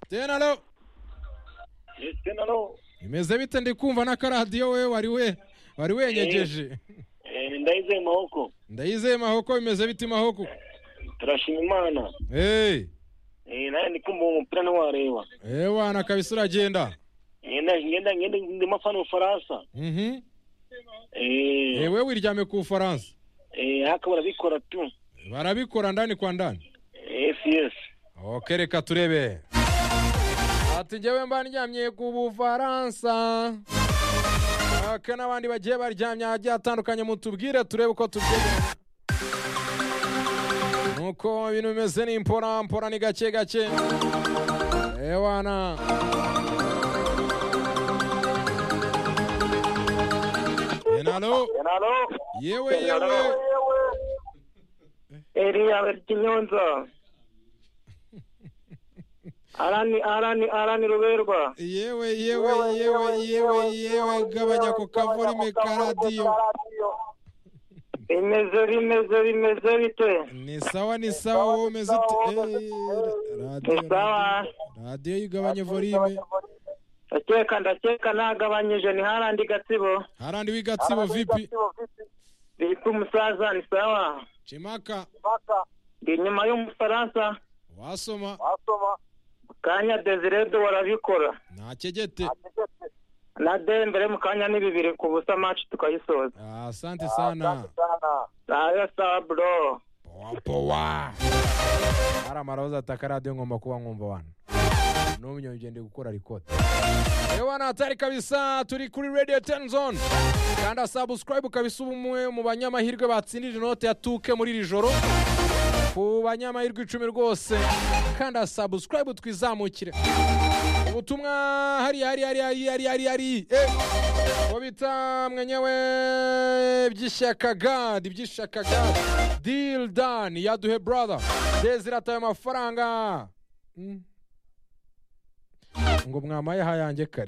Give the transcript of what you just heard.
tena alo imeze bite ndi kumva n'akaradiyo we wari we wari wenyegeje ndayizeye maboko ndayizeye mahoko bimeze bite mahoko turashima imana hey nawe ndi kumva uwo mupira ntiwareba ewa na kabisa uragenda ngenda ngenda ngenda ndimo afana ubufaransa mhm eee ewe wiryame ku bufaransa haka barabikora tu barabikora ndani kwa ndani esi yesi ok reka turebe ati njyewe mba ndyamye ku bufaransa aka n'abandi bagiye baryamye ahagiye atandukanye mutubwire turebe uko tubyemera nuko ibintu bimeze ni mpora mpora ni gake gake ewana enalo halo yewe yewe eriya berkinyonza arani arani arani ruberwa yewe yewe yewe yewe yewe gabanya ako kavorime karadiyo bimeze bimeze bimeze bite ni sawa ni sawa wowe umeze ute Eh, radiyo Ni sawa. radiyo igabanya vorime ndakeka ndakeka nagabanyije ni harandi gatsibo harandi w'igatsibo vipi bita umusaza ni sawa cimaka ndi inyuma y'umufaransa wasoma kanya desiredo warabikora nta kegete na dembere mu kanya ni bibiri ku busa maci tukayisoza Ah, asante sana sawa sawa bro powa powa hari amaroza ataka radiyo ngomba kuba nkumva wana n'umuyonge ndi gukora rikota yewe natari kabisa turi kuri radio ten zone kanda subscribe kabisa uba umwe mu banyamahirwe batsindira inote ya tuke muri iri joro ku banyamahirwe icumi rwose kanda subscribe twizamukire ubutumwa hari hari hari hari hari hari hari eh uwo bita mwenyewe by'ishyaka gadi by'ishyaka gadi deal done yaduhe brother desire ataye amafaranga Mm. ngo mwamaye hayange kare